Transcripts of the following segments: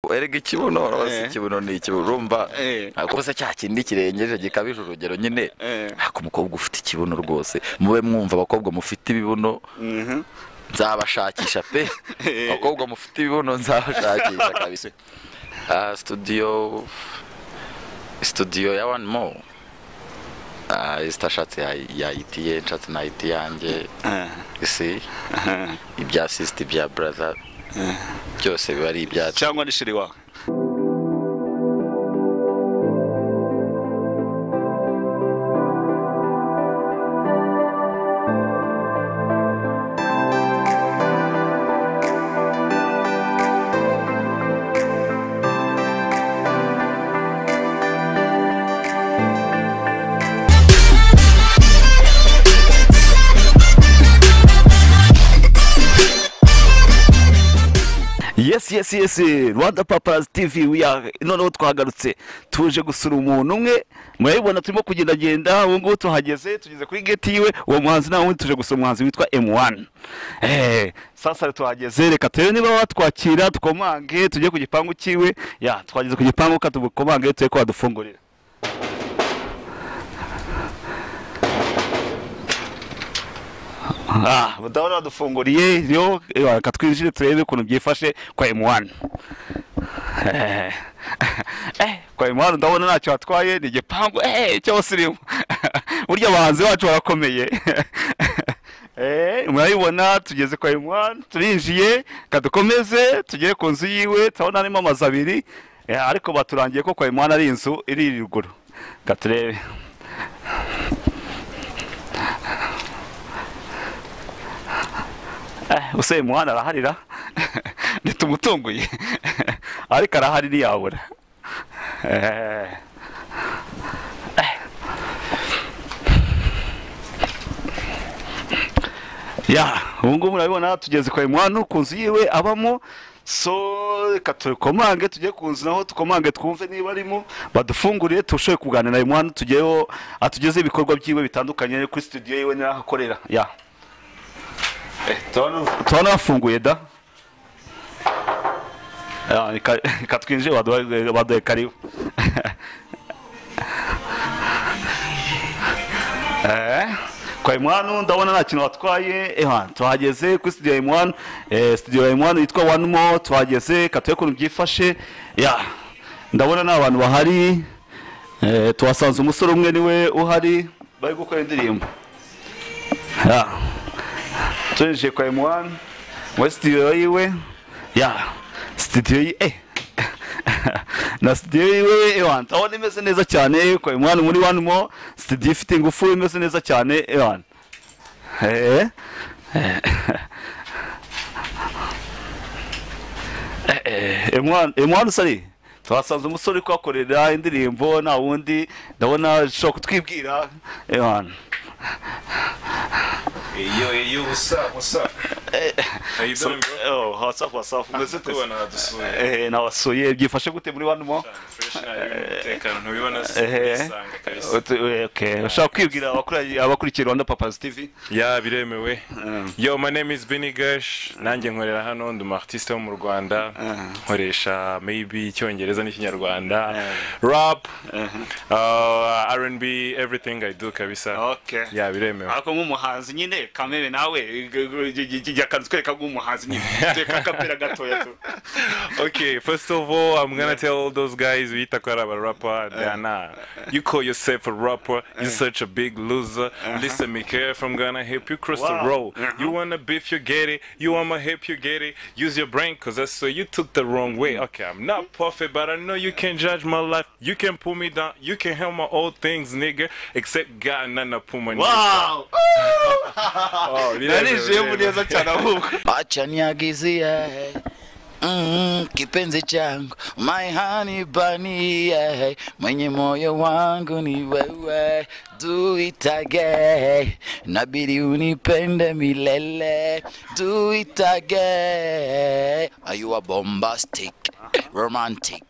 erega ikibuno urabona Eh. ikibuno ni ikibuno urumva Eh. ariko se cya kindi kirengeje gikabije urugero nyine Eh. ntabwo umukobwa ufite ikibuno rwose mube mwumva abakobwa mufite ibibuno Mhm. nzabashakisha pe Eh. abakobwa mufite ibibuno nzabashakisha kabisa Ah, studio studio ya one more Ah, isitashatse ya- yayitiye nshatse nayiti yanjye Eh. isi Eh. ibya sisiti ibya buraza byose biba ari ibyacu cyangwa ni shiri wawe yes yes yes rwanda papazi tivi wiya noneho twagarutse tuje gusura umuntu umwe murabibona turimo kugendagenda ubu ngubu tuhageze tugeze kuri geti yiwe uwo muhanzi nawe tuje gusura umuhanzi witwa m1 Eh, sasa tuhageze reka turebe niba watwakira tukomange tujye ku gipangu cyiwe ya twageze ku gipangu ka tugukomange tujye ko wadufungurira Ah, mudahora wadufunguriye yo eh, reka twinjire turebe ukuntu byifashe kwa M1 Eh, eh, kwa M1 ndabona ntacyo watwaye ni igipangu eh cy'abasirimu burya abahanzi bacu barakomeye Eh, murabibona tugeze kwa M1 turinjiye kadukomeze tugere ku nzu yiwe turabona harimo amazu abiri eh, ariko baturangiye ko kwa M1 ari inzu iri ruguru reka turebe Eh, usaye muhanda araharira ntitumutunguye ariko arahari ntiyabura Eh. Eh. ya ubu ngubu murabibona tugeze kwa imwanu ku nzu yiwe abamo so reka tukomange tujye ku nzu naho tukomange twumve niba arimo badufungurire turusheho kuganira na imwanu tugeho atugezeho ibikorwa byiwe bitandukanye kuri studio yiwe n'aho akorera ya turabona bafunguye da Ah, reka- reka twinjire baduhe baduhe karibu Eh, kwa imwanu ndabona nta kintu watwaye eha tuhageze kuri studio ya imwanu eh, studio ya imwanu yitwa one more tuhageze katuye ukuntu byifashe ya ndabona nta bantu bahari eh, tuhasanze umusore umwe niwe uhari bari gukora indirimbo ya turinjiye kwa M1 muri studio yiwe ya studio yi eh na studio yiwe Ewan ndabona imeze neza cyane kwa M1 muri one more studio ifite ingufu imeze neza cyane Ewan eh eh. Eh, eh, M1 M1 usari twasanze umusore uri kuhakorera indirimbo nta wundi ndabona ashobora kutwibwira Ewan Yo, yo, what's up, what's up? How you doing, bro? oh what's up what's up umeze Good tese one, Adusuye. Eh, nabasuye byifashe gute muri one more Fresh na y'uyu mutekano, ntubibona se? Eh, Bisanga kabisa. utu- eh, okay. ushaka kwibwira abakura- abakurikiye rwanda papazi tv ya biremewe yo my name is Benny Gash nanjye nkorera hano ndi umartiste wo mu Rwanda nkoresha maybe icyongereza n'ikinyarwanda rap uh, R&B everything I do kabisa okay ya biremewe ariko nk'umuhanzi nyine kamere nawe yakanze twereka nk'umuhanzi nyine twereka akapera gatoya tu okay, first of all, I'm gonna tell all those guys we talk about a rapper, they are not. You call yourself a rapper, you're such a big loser. Listen, Mikael from Ghana, help you cross Wow. the road. Uh-huh. You wanna beef, you get it. You wanna help, you get it. Use your brain, cause that's so you took the wrong way. Okay, I'm not perfect, but I know you can judge my life. You can pull me down, you can help my old things, nigga. Except God, nana pull my wow Oh, narishimwe neza cyane ahubwo acha niagizie Mm, kipenzi changu my honey bunny yeah. mwenye moyo wangu ni wewe do it again nabidi unipende milele do it again you are bombastic romantic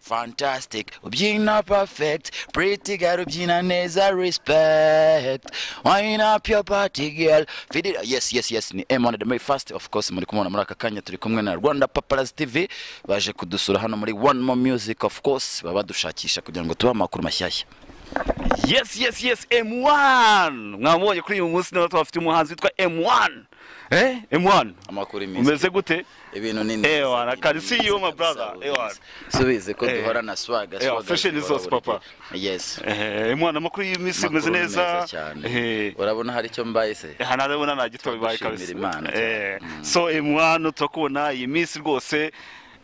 fantastic ubyina perfect pretty girl ubyina neza respect wine up your party girl feed it yes yes yes ni M1 the very first of course muri kumubona muri aka kanya turi kumwe na Rwanda Paparazzi TV baje kudusura hano muri One More Music of course baba badushakisha kugira ngo tubahe amakuru mashyashya yes yes yes m1 mwamubonye kuri uyu munsi nawe twafite umuhanzi witwa m1 eh m1 amakuru meza umeze gute ibintu ni Eh, wana, I can see you, my brother. Eh, wana. subize ko Eh. duhora na swaga Eh, fashion is us, papa. yes Eh, m1 amakuru y'iyi minsi Amakuru umeze neza cyane Eh, urabona hari icyo mbaye se hanarabona nta gito bibaye Twagushimira Imana kabisa Eh, so m1 turakubona iyi minsi rwose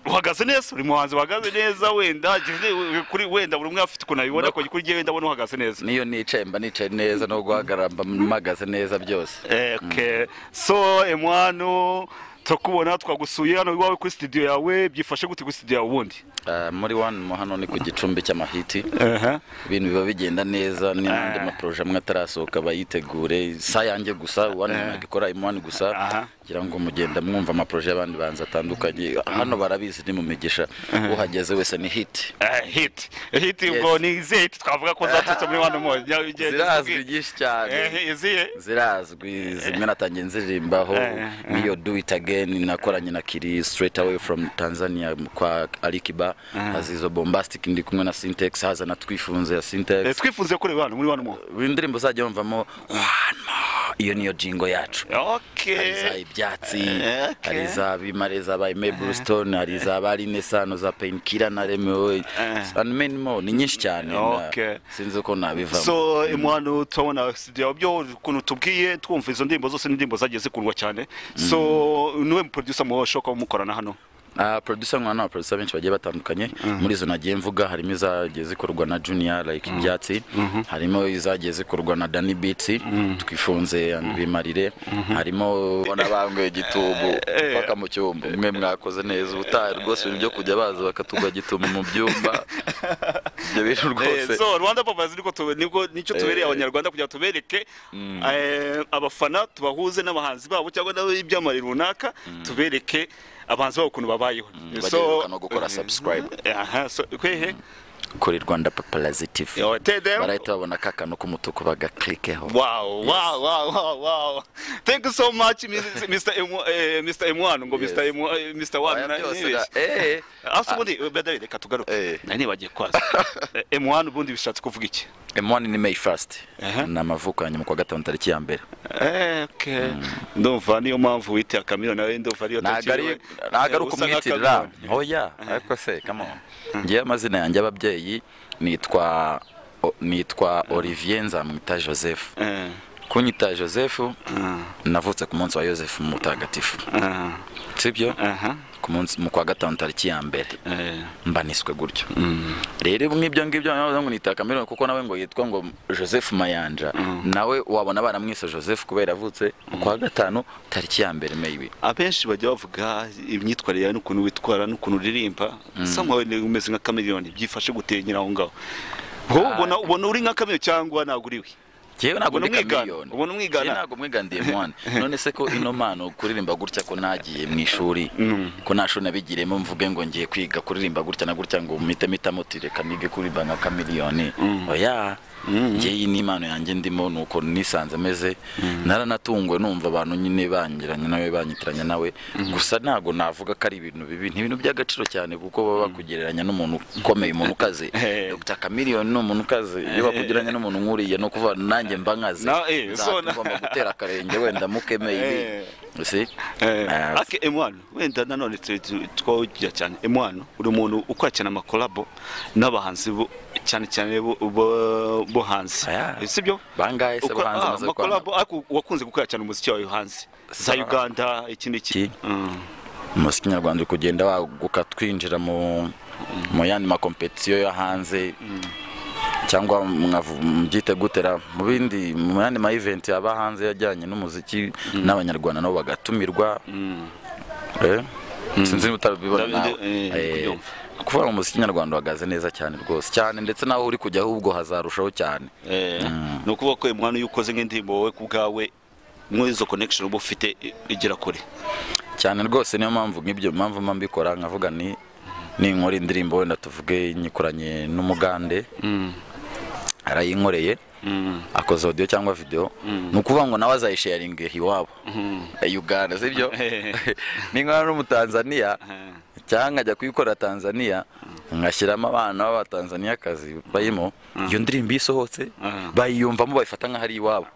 uhagaze neza uri muhanzi uhagaze neza wenda jyewe- kuri wenda buri umwe afite ukuntu abibona Ndako. kuri kuri jyewe ndabona uhagaze neza niyo nicaye mba nicaye neza no guhagarara mba mpagaze neza byose Eh, okay. so emwanu turakubona twagusuye hano iwawe kuri studio yawe byifashe gute kuri studio yawe ubundi Ah, muri one mo hano ni ku gicumbi cy'amahiti ibintu biba bigenda neza ni n'andi Ah. maproje amwe atarasohoka bayitegure sa yanjye gusa one Ah. nagikora imwani gusa Aha. kugira ngo mugenda mwumva amaproje y'abandi banzi atandukanye hano barabizi ni mu migisha uhageze wese ni hiti Eh, hit hit Yes. ubwo ni izihe hit twavuga ko zaturutse muri wano moya zirazwi nyinshi cyane izihe zirazwi zimwe natangiye nziririmbaho Eh, eh. niyo do it again nakoranye na kiri straight away from tanzania kwa alikiba haza izo bombastic ndi kumwe na syntex haza na twifunze ya Eh, syntex twifuze kureba hano muri wano moya indirimbo zajya wumvamo one more iyo niyo jingo yacu hari iza okay ibyatsi Eh, okay. hari iza bimare zabaye mabel stone hari iza barine sano za painkiller na remewe Eh. and many more ni nyinshi cyane na- Okay. sinzi uko nabivamo so emwanu turabona studio yawe byo ukuntu tubwiye twumva izo ndirimbo zose n'indirimbo zagiye zikundwa cyane so niwe mu producer mushobora kuba mukorana hano Uh, producer nkwana na producer benshi bagiye batandukanye muri izo nagiye mvuga harimo izagiye zikorwa na junior like ibyatsi harimo izagiye zikorwa na Danny Beats twifunze and bimarire harimo banabangwe gitubu eh. paka mu cyumba mwe mwakoze neza ubutaha rwose ibintu byo kujya baza bakatugwa gitubu mu byumba ibyo bintu rwose Eh, so rwanda paparazzi niko tube- niko nicyo tubereye abanyarwanda kugira ngo tubereke eh, abafana tubahuze n'abahanzi babo cyangwa n'ibyamamare runaka tubereke abahanzi babo ukuntu babayeho bagiye no gukora subscribe aha so kwehe kuri Rwanda Paparazzi TV Yo, TDM. barahita babona kakano k'umutuku bagaklikeho Wow, wow, wow, wow, wow. Thank you so much, Mrs. Mr. M, eh, Mr. M1. Ngo Yes. Mr. M, eh, Mr. One. na- nibeshye. eh Asa ubundi, beda reka tugaruke. Eh. Nari nibagiye kwaza. Eh, M1 ubundi bishatse kuvuga iki? M1 ni May 1st Aha. ni amavuko ya nyuma kuwa gatanu tariki ya mbere Eh, okay. ndumva niyo mpamvu witiye akamiro nawe ndumva ariyo ntabwo ari ntabwo ari ukumwitirira oya ariko se kamo ngewe amazina yanjye y'ababyeyi nitwa o- nitwa Olivier nzamwita Joseph kunyita Joseph navutse ku munsi wa Joseph mutagatifu sibyo ku munsi mu kwa gatanu tariki ya mbere mbaniswe gutyo rero nk'ibyo ngibyo nawe ngo nita kamerone kuko nawe ngo yitwa ngo joseph mayanja nawe wabona baramwise joseph kubera avutse ku wa gatanu tariki ya mbere maybe abenshi bajya bavuga imyitwarire yawe n'ukuntu witwara n'ukuntu uririmba samuwe umeze nka kamiriyoni byifashe gutenyera aho ngaho wowe ubona ubona uri nka kamiriyoni cyangwa ntabwo uri we Jewe ntabwo Ubona ndi umwigana, chameleone. ubona umwigana. Jewe ntabwo mwigana ndi M1. none se ko ino mpano kuririmba gutya ko nagiye mu ishuri ko nta shuri nabigiriyemo mvuge ngo ngiye kwiga kuririmba gutya na gutya ngo mpite mpitamo uti reka nige kuririmba nka kamiriyoni oya ngeyi ni impano yanjye ndimo ni uko nisanze ameze naranatunguwe numva abantu nyine bangiranye nawe banyitiranya nawe gusa ntabwo navuga ko ari ibintu bibi ni ibintu by'agaciro cyane kuko baba bakugereranya n'umuntu ukomeye umuntu ukaze Eh. Dr Chameleone ni umuntu ukaze iyo bakugereranya n'umuntu nkuriya ni ukuvuga nanjye mba nkaze Na- eh, so na- ngomba gutera akarenge wenda mukemeye ibi si Eh, ake emwanu wenda nanone tu- tu- twawugira cyane emwanu uri umuntu ukora cyane amakolabo n'abahanzi bo- cyane cyane bo- bo bo hanze Aya. si byo bangahe se Ukora- bahanze ah, amaze kwanga amakolabo ariko wakunze gukora cyane umuziki wawe hanze za Sa- uganda iki n'iki Ki? umuziki nyarwanda uri kugenda waguka twinjira mu mu yandi makompetisiyo yo hanze cyangwa mwavu- mubyite gutera mu bindi mu yandi ma event aba hanze yajyanye n'umuziki n'abanyarwanda nabo bagatumirwa Eh? sinzi niba utabibona Ndabi- nawe eh, Eh, kubyumva. kuvuga ngo umuziki nyarwanda wagaze neza cyane rwose cyane ndetse naho uri kujya ahubwo hazarushaho cyane ni ukuvuga ko emwanu iyo ukoze nk'indirimbo wowe ku bwawe muri izo connection uba ufite i- igera kure cyane rwose niyo mpamvu nk'ibyo mpamvu mba mbikora nkavuga ni ninkora indirimbo wenda tuvuge nyikoranye n'umugande arayinkoreye akoze audio cyangwa video ni ukuvuga ngo nawe azayisharinga iwabo uganda sibyo ninkora n'umutanzaniya cyangwa nkajya kuyikorera tanzania ngashyiramo abana b'abatanzaniyakazi barimo iyo ndirimbo iyo isohotse bayiyumvamo bayifata nk'aho ari iwabo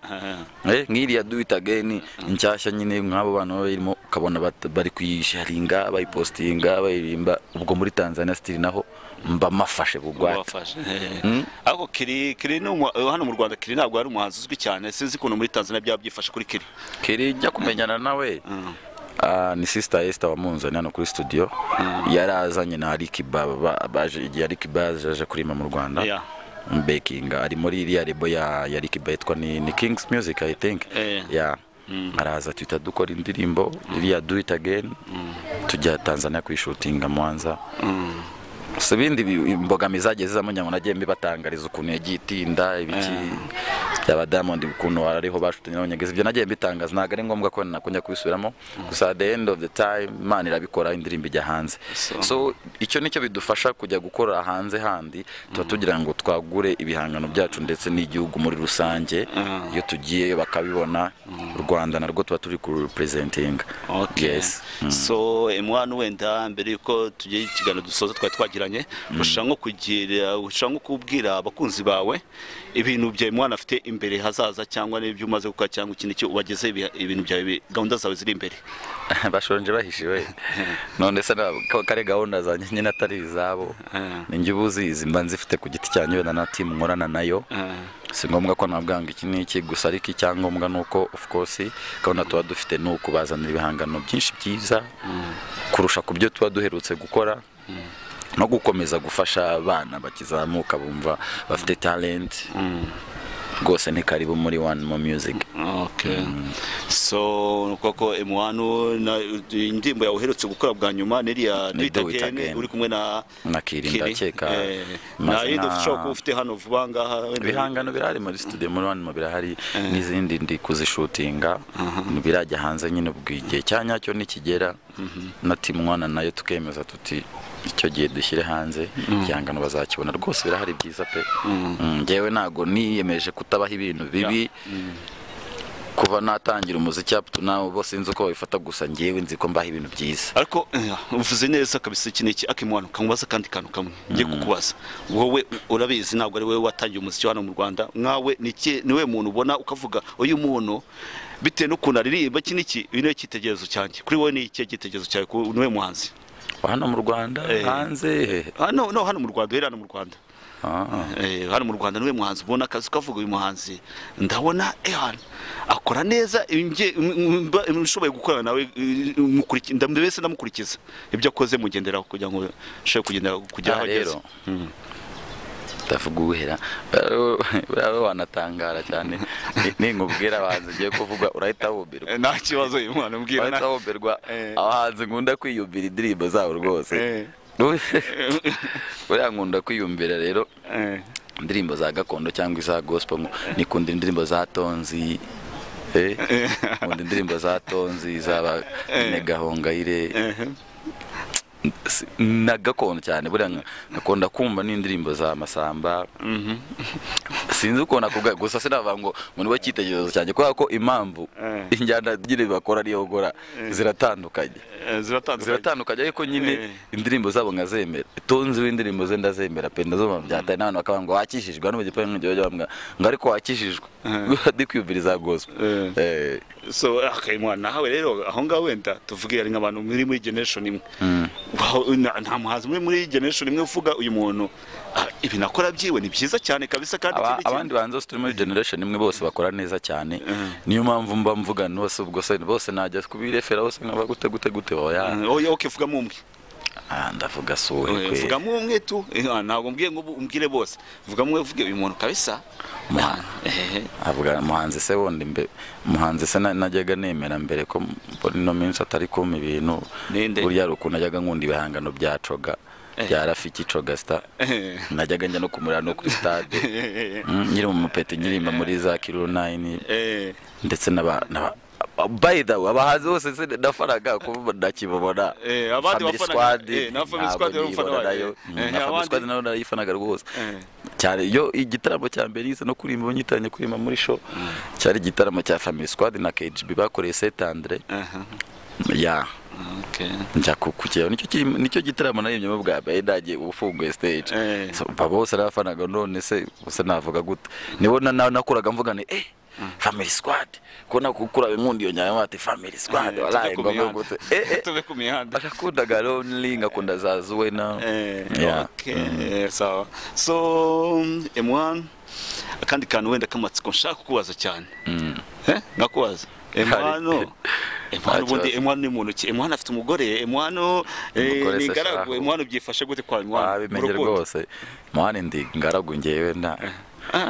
Eh, nk'iriya do it again inshyashya nyine nk'abo bana baba barimo ukabona bat- bari kuyisharinga bayipositinga bayirimba ubwo muri tanzania sitiri naho mba mafashe bugwate wafashe ariko kiri kiri ni umu- hano mu rwanda kiri ntabwo ari umuhanzi uzwi cyane sinzi ukuntu muri tanzania byaba byifashe kuri kiri kiri njya kumenyana nawe Ah, ni sisita esita wamunzaniye hano kuri studio yari azanye na arikiba baje igihe arikiba yaje kurima mu rwanda Yeah. bekinga ari muri iriya rebo ya ya rikiba yitwa ni, ni kings music i think Eh. yeah. araza tuhita dukora indirimbo iriya do it again tujya tanzania kuyishutinga mwanza si ibindi bi- imbogamizi zagiye zizamo ngira ngo nagiye mbibatangariza ukuntu yagiye itinda ibiki byaba diamond ukuntu ariho bashutanye n'abanyagezi ibyo nagiye mbitangaza ntabwo ari ngombwa ko nakongera kubisubiramo gusa at the end of the time imana irabikora indirimbo ijya hanze So- so icyo nicyo bidufasha kujya gukora hanze handi tuba tugira ngo twagure ibihangano byacu ndetse n'igihugu muri rusange iyo tugiyeyo bakabibona u rwanda narwo tuba turi kurupurezentinga yes so emwanu wenda mbere yuko tugira ikiganiro dusoza twari twagiranye ushaka nko kugira ushaka nko kubwira abakunzi bawe ibintu bya emwanu afite imbere hazaza cyangwa n'ibyo umaze gukora cyangwa ikindi cyo ubageze ibintu byawe bi- gahunda zawe ziri imbere bashonje bahishiwe none se na- ko kare gahunda zanjye nyine atari izabo Eh. ni njye uba uzizi mba nzifite ku giti cyanjye wenda na timu nkorana nayo si ngombwa ko nabwanga iki n'iki gusa ariko icyangombwa ni uko of course gahunda tuba dufite ni ukubazanira ibihangano byinshi byiza kurusha ku byo tuba duherutse gukora no gukomeza gufasha abana bakizamuka bumva bafite talent rwose ni karibu muri one more music okay so koko emwanu na- indirimbo yawe uherutse gukora bwa nyuma n'iriya Ni Do It twitagene Again. uri kumwe na Na Kiri, ndakeka. Eh, Mazina- nta yindi ushobora kuba ufite hano vuba ngaha wenda- ibihangano birahari muri studio muri wani birahari n'izindi ndi kuzishutinga birajya hanze nyine ubwo igihe cya nyacyo nikigera na timu mwana nayo tukemeza tuti icyo gihe dushyire hanze igihangano bazakibona rwose birahari byiza pe Mm, njyewe ntago niyemeje kutabaho ibintu bibi kuva natangira umuziki up to now bose sinzi uko babifata gusa njyewe nzi ko mbaho ibintu byiza ariko eh, uvuze neza kabisa iki ni iki ariko imwano kamubaza kandi kantu kamwe ngiye kukubaza wowe urabizi ntabwo ari wowe watangiye umuziki hano mu rwanda nkawe ni iki- ni we muntu ubona ukavuga uyu muntu bitewe n'ukuntu aririmba iki n'iki uyu niwe cyitegererezo cyanjye kuri wowe ni ikihe cyitegererezo cyawe ku- ni we muhanzi hano mu rwanda Eh. hanze hano no hano mu rwanda uhereye hano mu rwanda Ah. Eh, hano mu rwanda niwe muhanzi ubona akazi ukavuga uyu muhanzi ndabona ehan akora neza nge- m- m- mba- nshoboye gukorana nawe eh, mukuriki- nda- mbese ndamukurikiza ibyo akoze mugenderaho kugira ngo nshobore kugendera kugera aho Aha ageze rero ndavuga uwera buriya wanatangara cyane Ni- ninkubwira abahanzi ngiye kuvuga urahita wubirwa Eh, nta kibazo uyu mwana umbwira urahita nta- wubirwa Eh. abahanzi nkunda kwiyumvira indirimbo zabo rwose Eh. buriya nkunda kwiyumvira rero Eh, indirimbo za gakondo cyangwa iza gospel ngo nikunda indirimbo za tonzi eh, nkunda indirimbo za tonzi zaba gahongayire eh, si- na gakondo cyane buriya nka- nakunda kumva n'indirimbo za masamba sinzi ukuntu akuga gusa sinavuga ngo ngo niwe cyitegererezo cyanjye kubera ko impamvu Eh. injyana nyine bakora n'iyo gukora ziratandukanye eh, ziratandukanye ziratandukanye ariko nyine Eh. indirimbo zabo nkazemera tonzi w'indirimbo ze ndazemera pe ndazo mpamvu byataye n'abantu bakavuga ngo wakishijwe hano mu gipangu ngiye bajya bambwira ngo ariko wakishijwe ndi kwiyumviriza gospel Eh. Eh. so okay, mwana nawe rero aho ngaho wenda tuvuge ari nk'abantu muri muri generation imwe Wow, nta- nta muhanzi muri muri generation imwe uvuga uyu muntu ah, ibi nakora byiwe ni byiza cyane kabisa kandi Aba- iki ni iki- abandi banzi bose turi muri generation imwe bose bakora neza cyane niyo mpamvu mba mvuga bose ubwo se bose najya kubirefera bose nkaba gute gute gute baba oya oke vugamo umwe ndavuga suwe Eh, kwe vugamo umwe tu Eh, ah, ntabwo mbwiye ngo ubu umbwire bose vugamo umwe uvuge uyu muntu kabisa Mwana. Eh, avuga muhanzi se wundi mbe muhanzi se na- najyaga nemera mbere ko mbona ino minsi atari kumpa ibintu Ninde? burya hari ukuntu najyaga nkunda ibihangano bya coga bya rafiki coga sita eh, najyaga njya no kumurira no kuri stade eh, eh, Mm, nkiri mu mupeti nkiririmba muri za kiro nayini eh, ndetse n'aba- n'aba- by the way abahanzi bose se nafanaga kuba nakibabona Eh, abandi Family wafanaga- squad, eh, na Family ntabwo squad wari umufana niyibona wanjye. nayo. Mm, Eh, na Family abandi- squad nayo narayifanaga rwose Eh. cyane iyo igitaramo cya mbere yize no kuririmba banyitaranye kuririmba muri show cyari igitaramo cya family squad na KGB bakoreye Saint Andre aha ya okay njya ku- kukireba nicyo kiri- nicyo gitaramo naririmbye bwa mbere nagiye ufunguye stage Eh. So, baba bose narafanaga none se gusa navuga gute nibo na- na- nakuraga mvuga ni eh family squad kubona kukura inkundi iyo nyama bati family squad Eh, walayi tuve ku ngombwa mihanda. gute eh eh tuve ku mihanda akakundaga lonely ngakunda zazuwe na Eh, Yeah. okay, eh, sawa so m1 akandi kantu wenda k'amatsiko nshaka kukubaza cyane Eh, nakubaza m1 m1 Nta ubundi kibazo. m1 ni muntu ki m1 afite umugore m1 eh, Umugore se ni ingaragu shahu. m1 byifashe gute kwa m1 wabimenye rwose mwana ndi ngaragu ngewe nta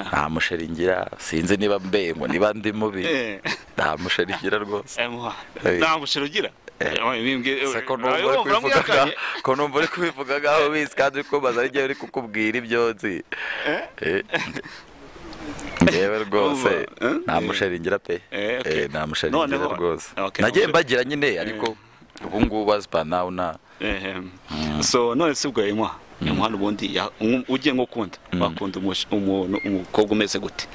nta musheri ngira sinzi niba mbe ngo niba ndi mubi Eh. nta musheri ngira rwose m1 Eh. nta mushero ugira Eh. Eh, mwimbwe- Se ko Ayo, numva uri kubivuga muramwihakanye. nka- ko numva uri kubivuga nk'aho bizi kandi uri kubaza ari ngewe uri kukubwira ibyo nzi Eh, ngewe rwose Eh? nta musheri ngira pe Eh, okay. Eh, nta musheri ngira Noneho- rwose Okay, nagiye musheri. mbagira nyine ariko ubu ngubu as per now na Ehem. so none se ubwo emwa umuhanda ubundi ya- um- ugiye nko kunda wakunda umush- umuntu umukobwa umeze gute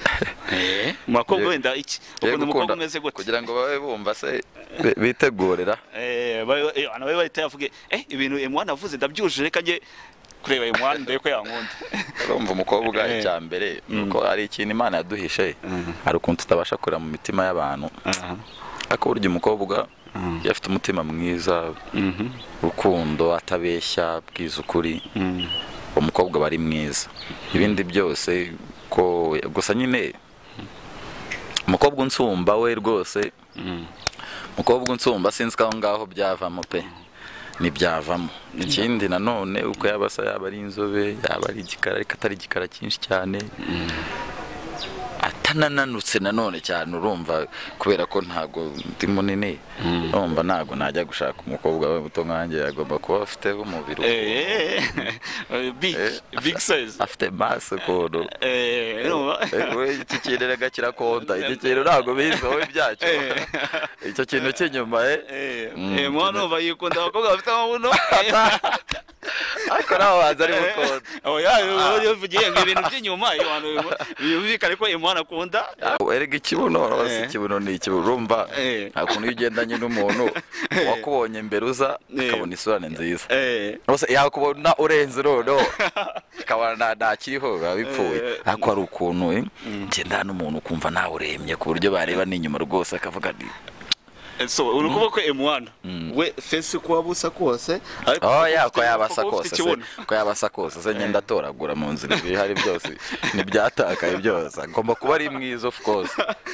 Eh, umukobwa Ye- wenda iki Yego, ukunda umukobwa ukunda- umeze gute kugira ngo babe bumva se bi- bitegurira Eh, ba- eh, abantu babe bahita yavuge eh ibintu emwa navuze ndabyujuje reka njye kureba emwa ndebe ko yankunda urumva umukobwa Eh. icya mbere nuko ari ikintu imana yaduhishe hari ukuntu tutabasha kureba mu mitima y'abantu Aha. ariko burya umukobwa iyo afite umutima mwiza Mhm. urukundo atabeshya abwiza ukuri Mm. umukobwa aba ari mwiza ibindi byose ko gusa nyine umukobwa unsumba we rwose Mm. umukobwa unsumba sinzi ko aho ngaho byavamo pe ntibyavamo ikindi nanone uko yaba asa yaba ari inzobe yaba ari igikara ariko atari igikara cyinshi cyane atanananutse nanone cyane urumva kubera ko ntabwo ndi munini urumva ntabwo najya gushaka umukobwa we muto nkanjye agomba kuba afite umubiri Eh, eh, eh, big Eh, big size afite maso ukuntu eh urumva? we iki kintu reka kirakonta iki kintu ntabwo bizi wowe byacyo Eh. icyo kintu cy'inyuma eh Eh, Mm. emwa numva yikunda abakobwa bafite amabuno ariko nawe waza ari Eh, bukonda oya, iyo uvugiye ngo ibintu by'inyuma iyo abantu bimu- byumvikane ko imana akunda erega ikibuno Eh. rwose ikibuno ni ikibuno urumva Eh. nta kuntu iyo ugendanye n'umuntu wakubonye imbere uza Eh. akabona isura ni nziza Eh, rwose yakubona urenze noneho akabona nta- ntakiriho biba bipfuye Eh. ariko hari ukuntu eh, ugenda n'umuntu ukumva nawe urembye ku buryo bareba n'inyuma rwose akavuga ni so uri kuvuga ko m1 we fesi kuba busa kose ariko Oh kuba ya ufite- ko yabasa kuba kose se ufite ikibuno. ko yabasa kose se ngenda atoragura mu nzira ibihari byose ntibyatakaye byose agomba kuba ari mwiza of course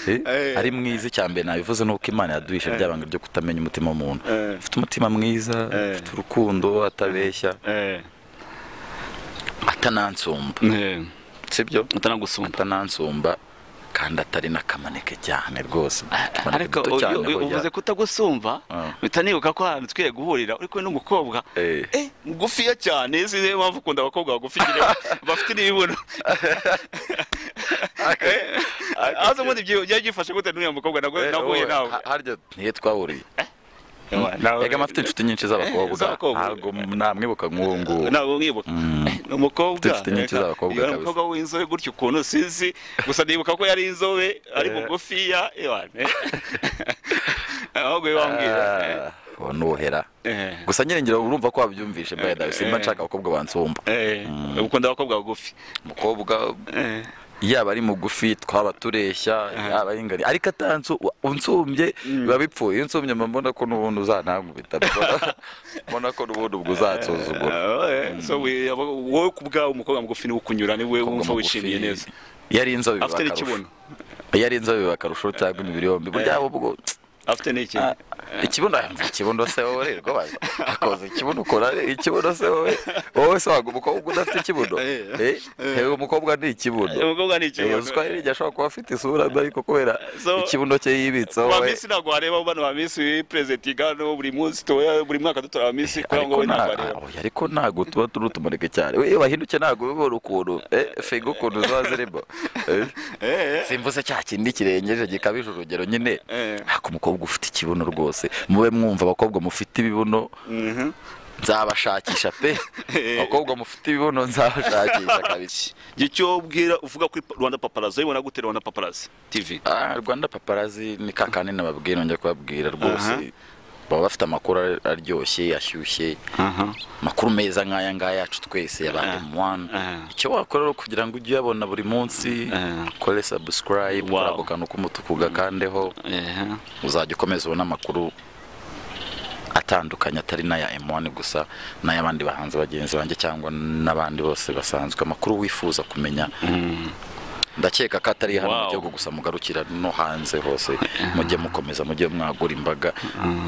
Eh, Eh. ari mwiza icyambere nabivuze nuko imana yaduhishe byabanga ryo kutamenya umutima w'umuntu Eh. afite umutima mwiza Eh. afite urukundo atabeshya Eh, atanansumba eh, sibyo atanagusumba atanansumba kandi atari n'akamaneke cyane rwose Akamaneke ariko gato uyu- cyane uyu- burya. uvuze kutagusumba Ah. mpita nibuka ko ahantu twiye guhurira uri kumwe n'umukobwa Eh. eh mugufiya cyane sinzi niyo mpamvu ukunda abakobwa bagufi nyine bafite n'ibibuno aho se ubundi byi- byari byifashe gute n'uriya mukobwa nago- Eh, nahuye wowe, nawe ha- harya niyo twahuriye Nawe- Ega mfite inshuti nyinshi Eh, z'abakobwa z'abakobwa. ntabwo namwibuka nk'uwo nguwo ntabwo mwibuka Mm. Eh, ni umukobwa Inshuti nyinshi reka, z'abakobwa iyo ari kabisa. umukobwa w'inzobe gutyo ukuntu sinzi gusa nibuka ko yari inzobe ari mugufiya ewane ahubwo we wambwira Ah, uwo ni ubuhera Eh. gusa nyirengera urumva ko wabyumvishe by the way simba Eh. nshaka abakobwa bansumba Eh, ukunda abakobwa bagufi umukobwa Eh, yaba ari mugufi twaba tureshya yaba ari ingari ariko atansu unsumbye biba bipfuye iyo unsumye mba mbona ko n'ubundi uzantankubita mbona- mbona ko n'ubundi ubwo uzansuzugura eh, so we- abo- wowe ku bwawe umukobwa mugufi niwe ukunyura niwe wumva wishimiye neza yari inzobe biba afite akarusho n'ikibuno iyo ari inzobe biba akarusho cyangwa imibiri yombi burya ubwo afite n'iki Ah, ikibuno ikibuno se wowe rwose akoze ikibuno ukora ikibuno se wowe wowe se waga umukobwa udafite ikibuno Eh. Eh, hewe umukobwa ni ikibuno umukobwa ni iki uziko hirya ashobora kuba afite isura mbi ariko kubera So- ikibuno cye yibitse ba wowe minsi ntabwo wareba bano ba minsi perezida igano buri munsi tuba buri mwaka dutora ba minsi kubera ariko ngo wowe ntabwo nta- wareba oya, ariko ntabwo tuba turi utumarike cyane We, iyo bahinduke ntabwo bibona ukuntu eh, figo ukuntu ziba zirimo Eh, Eh, eh. simvuze cya kindi kirengeje gikabije urugero nyine Eh. ariko umukobwa umukobwa ufite ikibuno rwose mube mwumva abakobwa mufite ibibuno nzabashakisha pe abakobwa mufite ibibuno nzabashakisha kabisa igihe cyo ubwira uvuga kuri pa- rwanda paparazi uyibona gute rwanda paparazi tv Ah, rwanda paparazi ni ka kandi nababwiye nongera kubabwira rwose baba bafite amakuru ar- aryoshye ashyushye amakuru meza nk'aya ngaya yacu twese Ah. abantu wani Ah. icyo wakora rero kugira ngo ujye uyabona buri munsi Ah. ukore subscribe Wow. ukora ako kantu k'umutuku gakandeho Ehe. uzajya ukomeza ubona amakuru atandukanye atari n'aya M1 gusa n'ay'abandi bahanzi bagenzi banjye cyangwa n'abandi bose basanzwe amakuru wifuza kumenya ndakeka ko atari hano mu Wow. gihugu gusa mugarukira no hanze hose mujye mukomeza mujye mwagura imbaga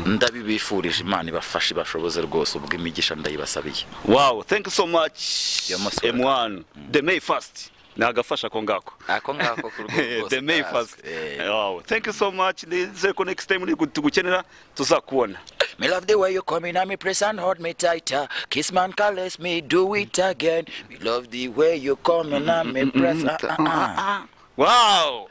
ndabibifurije imana ibafashe ibashoboze rwose ubwo imigisha ndayibasabiye wow thank you so much You're most m1 the may first nagafasha ko ngako ako ngako ku rwego rwose the may ndazi. first Eh, wow thank you so much ndizeye ko next time nigu- tugukenera tuzakubona Me love the way you come in, and me press and hold me tighter. Kiss man, call us, me do it again. Me love the way you come in, and me press. Ah, ah, ah. wow